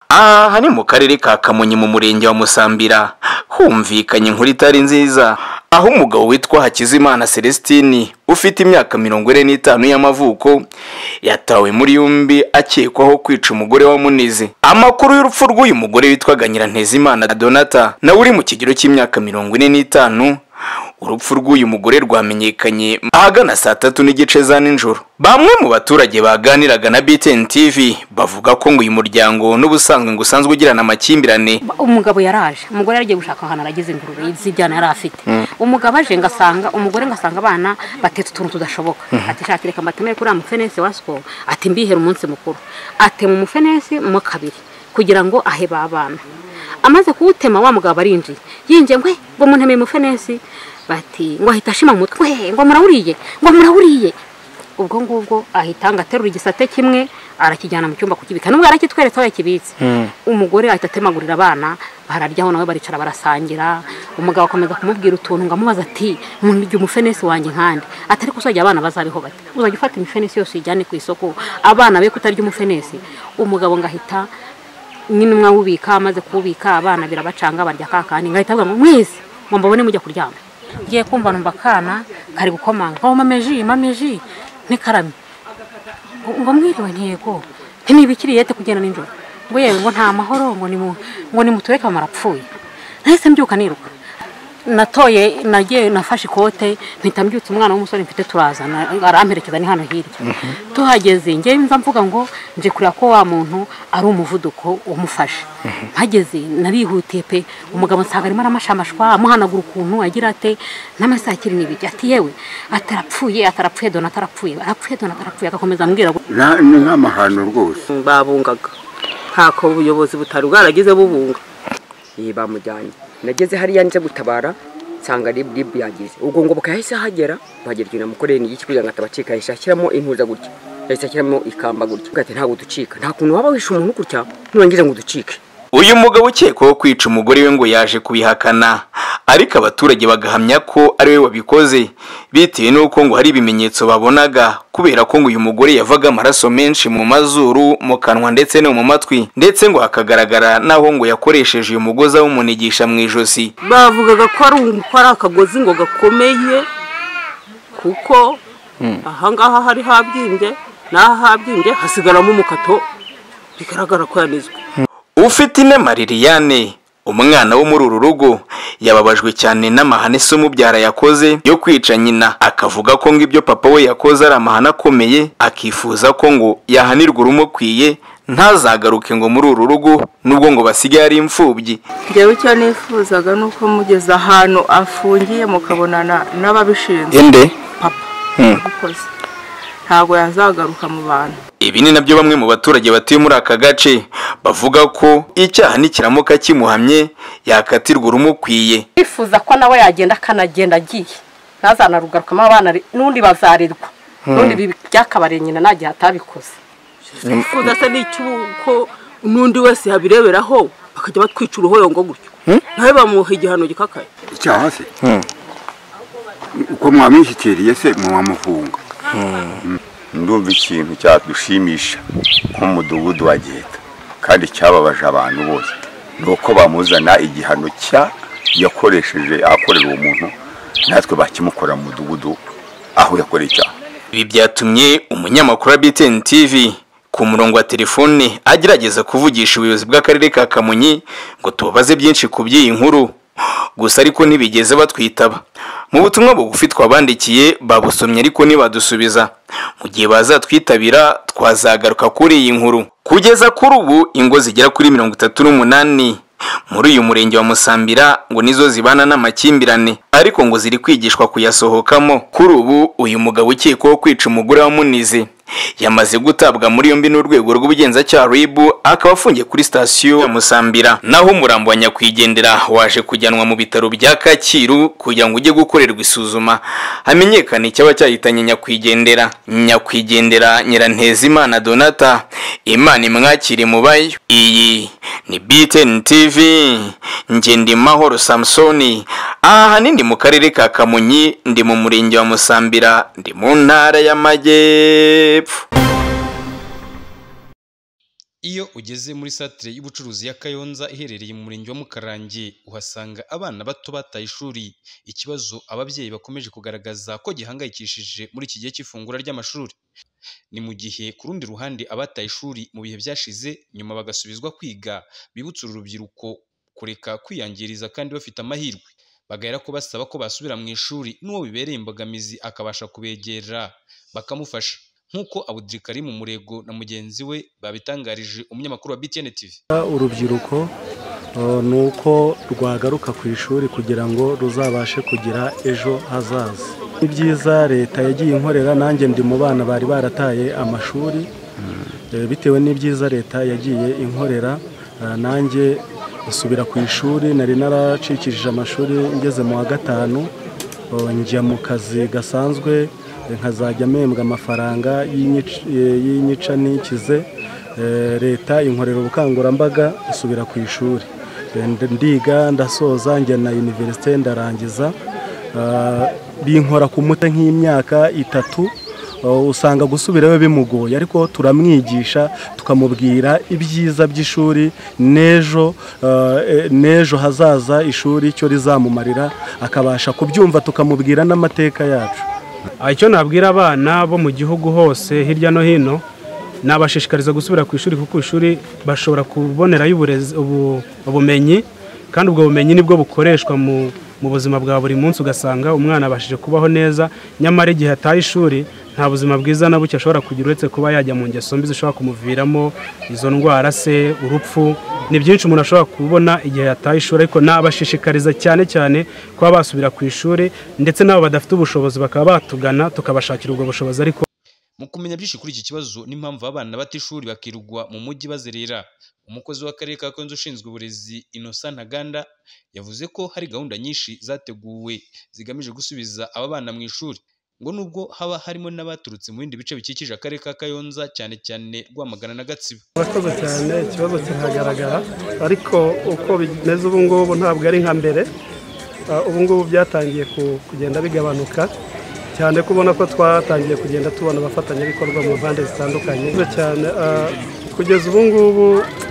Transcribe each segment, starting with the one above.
aha ni mu karere ka kamonyi mu murenge wa musambira humvikanye inkuru itari nziza aho umugabo witwa hakizimana celestini ufite imyaka mirongo ine n'itanu y'amavuko yatawe muri yombi akekwaho kwica umugore wa munizi amakuru y'urupfu rw'uyu mugore witwaga nyirantezimana donata nawe uri mu kigero cy'imyaka mirongo ine n'itanu urupfu rw'uyu mugore rwamenyekanye ahagana saa tatu n'igice za nijoro bamwe mu baturage baganiraga na BTN TV bavuga ko ngo uyu muryango n'ubusanzwe ngo usanzwe ugirana amakimbirane umugabo yaraje umugore yaragiye gushaka ahantu aragize ingurube z'ibyana yari afite umugabo aje ngasanga umugore ngasanga abana batetse utuntu tudashoboka ati shaka reka mbatemere kuri amufenesi wa sikoro ati mbihere umunsi mukuru atema umufenesi mu kabiri kugira ngo ahe ba bana amaze kuwutema wa mugabo arinjiye yinjiye ngwe ngo muntemeye umufenesi bati ngo ahita ashima mu mutwe "Hehe, ngo murawuriye ngo murawuriye ubwo ngubwo ahita ngo aterura igisate kimwe arakijyana mu cyumba kukibika nubwo arakitweretse aho yakibitse umugore ahita atemagurira abana bararyaho nawe baricara barasangira umugabo akomeza kumubwira utuntu ngo amubaza ati murya umufenesi wanjye nkande atari ko uzajya abana bazabeho bate uzajya ufata imifenesi yose uyijyane ku isoko abana be kutarya umufenesi umugabo ngo ahita n'intumwa wubika amaze kuwubika abana birabacanga barya kakandi ngahita avuga ngo mwese ngo mbabone mujya kuryama ngiye kumva numva akana kari gukomanga ngo mama ji mama ji ntikarame ngo mwiriwe ntiyego ntibikiriyete kugenda nijoro ngo yewe ngo nta mahoro ngo ni mu- ngo ni mutureke mama arapfuye nahise mbyuka niruka natoye nagiye nafashe ikote mpita mbyutsa umwana w'umusore mfite turazana aramperekeza ni hano hirya tuhageze njye nza mvuga ngo nje kureba ko wa muntu ari umuvuduko umufashe mpageze narihutiye pe umugabo nsanga arimo aramashamashwa amuhanagura ukuntu agira ate n'amasaha akiri n'ibiri ati yewe atarapfuye atarapfuye dona atarapfuye arapfuye dona atarapfuye agakomeza ambwira ngo Nta- ni nk'amahano rwose babungaga ntako ubuyobozi butari bwaragize bubunga iyi bamujyanye nageze hariya nje gutabara nsanga rib rib yagize ubwo ngo bukahise hagera bagira ikintu mukoreye ni iki kugira ngo atabacika yahise ashyiramo impuza gutya yahise ashyiramo ikamba gutya ati ntabwo ducika nta kuntu waba wishe umuntu gutya nurangiza ngo ducike uyu mugabo ukekwaho kwica umugore we ngo yaje kubihakana ariko abaturage bagahamya ko ari we wabikoze bitewe n'uko ngo hari ibimenyetso babonaga kubera ko ngo uyu mugore yavaga amaraso menshi mu mazuru mu kanwa ndetse no mu matwi ndetse ngo hakagaragara n'aho ngo yakoresheje uyu mugozi awumunigisha mu ijosi bavugaga ko ari um- ko ari akagozi ngo gakomeye kuko ahangaha hari habyimbye n'aha habyimbye hasigaramo umukato bigaragara ko yanizwe ufite inema liliane umwana wo muri uru rugo yababajwe cyane n'amahane se umubyara yakoze yo kwica nyina akavuga ko ngo ibyo papa we yakoze ari amahane akomeye akifuza ko ngo yahanirwa urumukwiye ntazagaruke ngo muri uru rugo nubwo ngo basigaye ari imfubyi njyewe icyo nifuzaga ni uko mugeze ahantu afungiye mukabonana n'ababishinzwe inde papa yagukoze ntabwo yazagaruka mu bantu ibi ni nabyo bamwe mu baturage batuye muri aka gace bavuga ko icyaha nikiramuka kimuhamye yakatirwa urumukwiye bifuza ko nawe yagenda akanagenda agiye ntazanarugarukamo abana ari- n'undi bazarirwa n'undi bibi- byakabariye nyina nagiye atabikoze twifuza se n'icy'uko n'undi wese yabireberaho bakajya batwica uruhoyongo gutyo nawe bamuha igihano gikakaye icyaha se uko mwamwishyikiriye se mwamufunga ndumva ikintu cyadushimisha nk'umudugudu wa giheta kandi cyababaje abantu bose ni uko bamuzana igihano cya yakoresheje ahakorera uwo muntu natwe bakimukora mu mudugudu aho yakoreye icyaha Ibi byatumye umunyamakuru wa BTN TV ku murongo wa telefone agerageza kuvugisha ubuyobozi bw'akarere ka Kamonyi ngo tubabaze byinshi ku by'iyi nkuru gusa ariko ntibigeze batwitaba mu butumwa bugufi twabandikiye babusomye ariko ntibadusubiza mu gihe bazatwitabira twazagaruka kuri iyi nkuru kugeza kuri ubu ingo zigera kuri mirongo itatu n'umunani muri uyu murenge wa musambira ngo nizo zibana n'amakimbirane ariko ngo ziri kwigishwa kuyasohokamo kuri ubu uyu mugabo ukekwaho kwica umugore wa munizi yamaze gutabwa muri yombi n'urwego rw'ubugenzacyaha rib akaba afungiye kuri sitasiyo ya musambira naho umurambo wa nyakwigendera waje kujyanwa mu bitaro bya kacyiru kugira ngo ujye gukorerwa isuzuma hamenyekane icyaba cyahitanye nyakwigendera nyakwigendera nyirantezimana donata imana imwakire mubayo iyi ni BTN TV njye ndi mahoro samusoni aha hanini mu karere ka kamonyi ndi mu murenge wa musambira ndi mu ntara y'amajyepfo iyo ugeze muri satire y'ubucuruzi ya kayonza iherereye mu murenge wa mukarange uhasanga abana bato bataye ishuri ikibazo ababyeyi bakomeje kugaragaza ko gihangayikishije muri iki gihe cy'ifungura ry'amashuri ni mu gihe ku rundi ruhande abataye ishuri mu bihe byashize nyuma bagasubizwa kwiga bibutsa uru rubyiruko kureka kwiyangiriza kandi bafite amahirwe bagahera ko basaba ko basubira mu ishuri n'uwo bibereye imbogamizi akabasha kubegera bakamufasha nk'uko abudurikarimu murego na mugenzi we babitangarije umunyamakuru wa btn tv urubyiruko uh, ni uko rwagaruka ku ishuri kugira ngo ruzabashe kugira ejo hazaza ni byiza leta yagiye inkorera nanjye ndi mu bana bari barataye amashuri Eh, bitewe n'ibyiza leta yagiye inkorera ah, nanjye nsubira ku ishuri nari naracikishije amashuri ngeze mu wa gatanu Oh, njya mu kazi gasanzwe eh, nkazajya mpembwa amafaranga y'inyic- eh, y'inyica n'ikize Eh, leta inkorera ubukangurambaga nsubira ku ishuri Eh, ndi- ndiga ndasoza njya na univerisite ndarangiza Ah, binkora ku mute nk'imyaka itatu Uh, usanga gusubirayo bimugoye ariko turamwigisha tukamubwira ibyiza by'ishuri n'ejo uh, eh, n'ejo hazaza ishuri icyo rizamumarira akabasha kubyumva tukamubwira n'amateka yacu icyo nabwira abana bo mu gihugu hose hirya no hino nabashishikariza gusubira ku ishuri kuko ishuri bashobora kubonerayo uburezi- ubu- ubumenyi kandi ubwo bumenyi nibwo bukoreshwa mu mu buzima bwa buri munsi ugasanga umwana abashije kubaho neza nyamara igihe ataye ishuri nta buzima bwiza na buke ashobora kugira uretse kuba yajya mu ngeso mbi zishobora kumuviramo izo ndwara se urupfu ni byinshi umuntu ashobora kubona igihe yataye ishuri ariko nabashishikariza cyane cyane kuba basubira ku ishuri ndetse n'abo badafite ubushobozi bakaba batugana tukabashakira ubwo bushobozi ariko mu kumenya byinshi kuri iki kibazo n'impamvu abana bata ishuri bakirwa mu mujyi bazerera umukozi w'akarere ka konzo ushinzwe uburezi innocent ntaganda yavuze ko hari gahunda nyinshi zateguwe zigamije gusubiza aba bana mu ishuri ngo nubwo haba harimo n'abaturutse mu bindi bice bikikije akarere ka kayonza cyane cyane rwamagana na gatsibo murakoze cyane ikibazo kiragaragara ariko uko bimeze ubu ngubu ntabwo ari nka mbere Ah, ubu ngubu byatangiye ku- kugenda bigabanuka cyane ko ubona ko twatangiye kugenda tubona abafatanyabikorwa mu mpande zitandukanye Murakoze cyane ah, kugeza ubu ngubu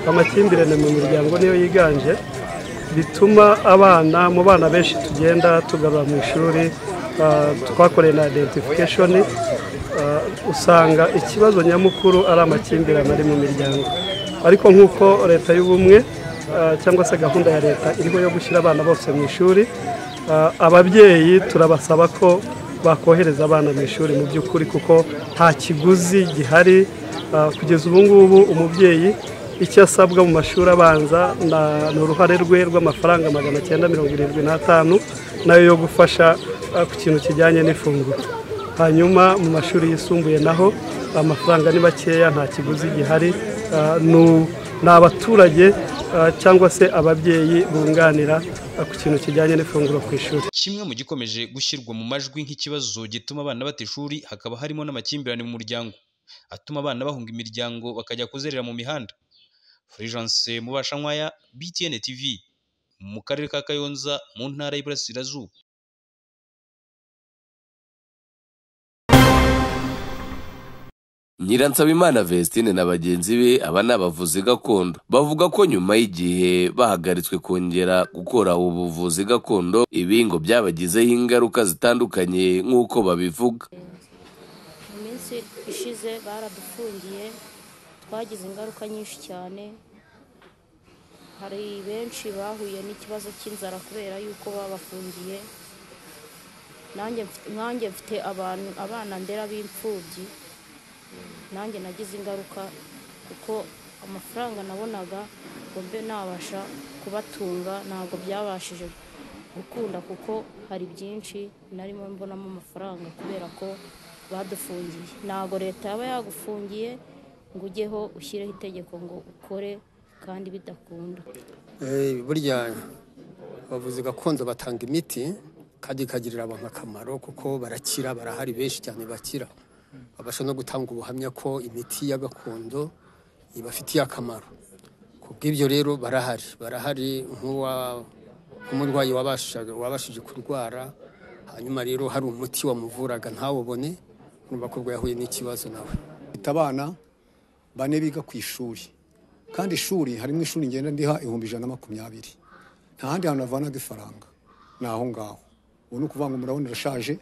amakimbirane mu miryango niyo yiganje bituma abana mu bana benshi tugenda tugarura mu ishuri ah, twakoreye na identification ah, usanga ikibazo nyamukuru ari amakimbirane ari mu miryango ariko nk'uko leta y'ubumwe ah, cyangwa se gahunda ya leta iriho yo gushyira abana bose mu ishuri ah, ababyeyi turabasaba ko bakohereza abana mu ishuri mu by'ukuri kuko nta kiguzi gihari ah, kugeza ubu ngubu umubyeyi icyo asabwa mu mashuri abanza na- ni uruhare rwe rw'amafaranga magana cyenda mirongo irindwi n'atanu nayo yo gufasha ah, ku kintu kijyanye n'ifunguro hanyuma mu mashuri yisumbuye naho amafaranga ni makeya nta kiguzi gihari ah, nu- ni abaturage ah, cyangwa se ababyeyi bunganira ah, ku kintu kijyanye n'ifunguro ku ishuri kimwe mu gikomeje gushyirwa mu majwi nk'ikibazo gituma abana bata ishuri hakaba harimo n'amakimbirane mu muryango atuma abana bahunga imiryango bakajya kuzerera mu mihanda Fulgence Mubashankwaya BTN TV mu karere ka Kayonza mu ntara y'Iburasirazuba Nyiransabimana Vestine na bagenzi be aba ni abavuzi gakondo bavuga ko nyuma y'igihe bahagaritswe kongera gukora ubu buvuzi gakondo ibi ngo byabagizeho ingaruka zitandukanye nk'uko babivuga mu minsi ishize baradufungiye twagize ingaruka nyinshi cyane hari benshi bahuye n'ikibazo cy'inzara kubera yuko babafungiye nanjye mfi- nanjye mfite abantu abana ndera b'imfubyi nanjye nagize ingaruka kuko amafaranga nabonaga ngo mbe nabasha kubatunga ntabwo byabashije gukunda kuko hari byinshi narimo mbonamo amafaranga kubera ko badufungiye ntabwo leta yaba yagufungiye ngo ujyeho ushyireho itegeko ngo ukore kandi bidakunda Eh, burya abavuzi gakondo batanga imiti kandi ikagirira abantu akamaro kuko barakira barahari benshi cyane bakira babasha no gutanga ubuhamya ko imiti ya gakondo ibafitiye akamaro ku bw'ibyo rero barahari barahari nk'uwa- nk'umurwayi wabashaga- wabashije kurwara hanyuma rero hari umuti wamuvuraga ntawubone urumva ko ubwo yahuye n'ikibazo nawe Mfite abana bane biga ku ishuri kandi ishuri harimo ishuri ngenda ndiha ibihumbi ijana na makumyabiri nta handi hantu navanaga ifaranga ni aho ngaho ubu ni ukuvuga ngo murabona irashaje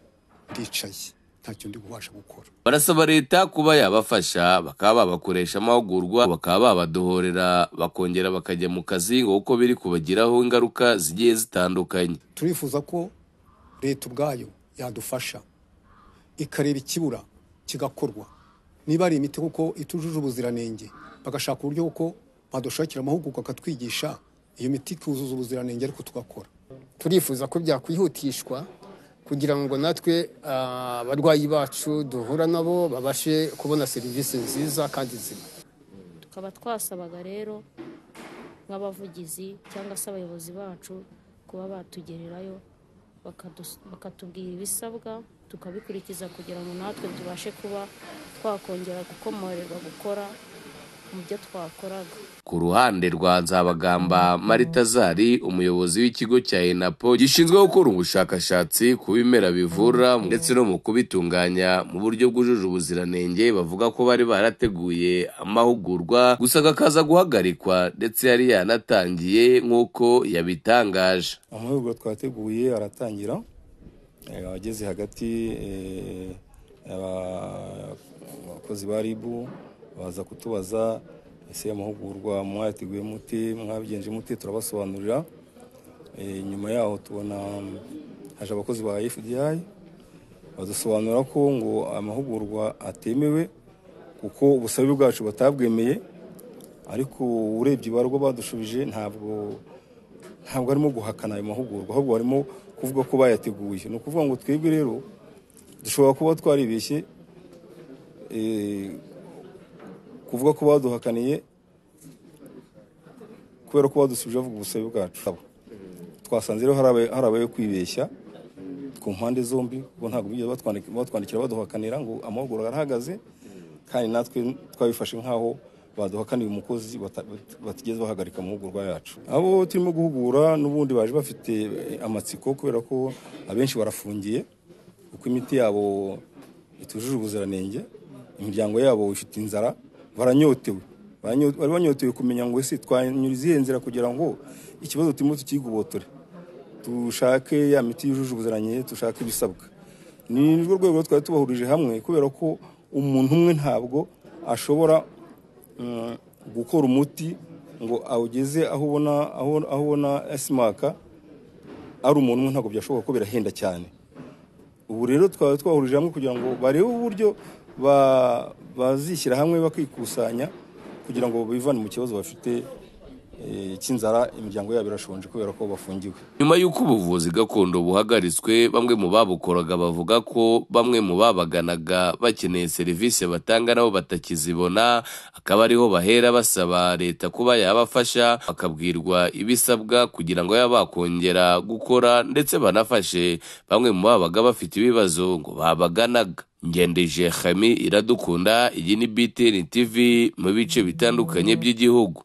ndicaye ntacyo ndi kubasha gukora barasaba leta kuba yabafasha bakaba babakoresha amahugurwa bakaba babadohorera bakongera bakajya mu kazi ngo kuko biri kubagiraho ingaruka zigiye zitandukanye turifuza ko leta ubwayo yadufasha ikareba ikibura kigakorwa niba ari imiti kuko itujuje ubuziranenge bagashaka uburyo kuko badushakira amahugurwa akatwigisha iyo miti ikuzuza ubuziranenge ariko tugakora turifuza ko byakwihutishwa kugira ngo natwe ah, abarwayi bacu duhura nabo babashe kubona serivisi nziza kandi nzima tukaba twasabaga rero nk'abavugizi cyangwa se abayobozi bacu kuba batugererayo bakadus- bakatubwira ibisabwa tukabikurikiza kugira ngo natwe tubashe kuba twakongera gukomorerwa gukora mu byo twakoraga ku ruhande rwa nzabagamba marita zari umuyobozi w'ikigo cya enapo gishinzwe gukora ubushakashatsi ku bimera bivura ndetse no mu kubitunganya mu buryo bwujuje ubuziranenge bavuga ko bari barateguye amahugurwa gusa akaza guhagarikwa ndetse yari yanatangiye nk'uko yabitangaje amahugurwa twateguye aratangira Eh, abageze hagati eh, aba- abakozi ba ribu baza kutubaza ese amahugurwa mwayateguye muti mwabigenje muti turabasobanurira Eh, nyuma yaho tubona mm, haje abakozi ba fdi badusobanura ko ngo amahugurwa atemewe kuko ubusabe bwacu batabwemeye ariko urebye ibarwa badushubije ntabwo ntabwo arimo guhakana ayo mahugurwa ahubwo barimo kuvuga ko bayateguye ni ukuvuga ngo twebwe rero dushobora kuba twaribeshye eh, kuvuga ko baduhakaniye kubera ko badusubije bavuga ubusabe bwacu twasanze rero hari abaye- hari abayo kwibeshya ku mpande zombi kuko ntabwo bigeze batwandiki- batwandikira baduhakanira ngo amahugurwa arahagaze kandi natwe twabifashe nk'aho baduhakaniye umukozi bata- batigeze bahagarika amahugurwa yacu abo turimo guhugura n'ubundi baje bafite eh, amatsiko kubera ko abenshi barafungiye kuko imiti yabo itujuje ubuziranenge imiryango yabo ifite inzara baranyotewe Baranyo- bari banyotewe kumenya ngo ese twanyura izihe nzira kugira ngo ikibazo turimo tukigobotore dushake ya miti yujuje ubuziranenge dushake ibisabwa ni nirwo rwego twari tubahurije hamwe kubera ko umuntu umwe ntabwo ashobora mm, gukora umuti ngo awugeze aho ubona aho aho ubona esimaka ari umuntu umwe ntabwo byashoboka ko birahenda cyane ubu rero twaba twahurije hamwe kugira ngo barebe uburyo ba- bazishyira hamwe bakikusanya kugira ngo bivane mu kibazo bafite eh, cy'inzara imiryango yabo irashonje kubera ko bafungiwe nyuma y'uko ubuvuzi gakondo buhagaritswe bamwe mu babukoraga bavuga ko bamwe mu babaganaga bakeneye serivisi batanga nabo batakizibona akaba ariho bahera basaba leta kuba yabafasha bakabwirwa ibisabwa kugira ngo baba bakongera gukora ndetse banafashe bamwe mu babaga bafite ibibazo ngo babaganaga ngendeje hami iradukunda iyi ni btn tv mu bice bitandukanye by'igihugu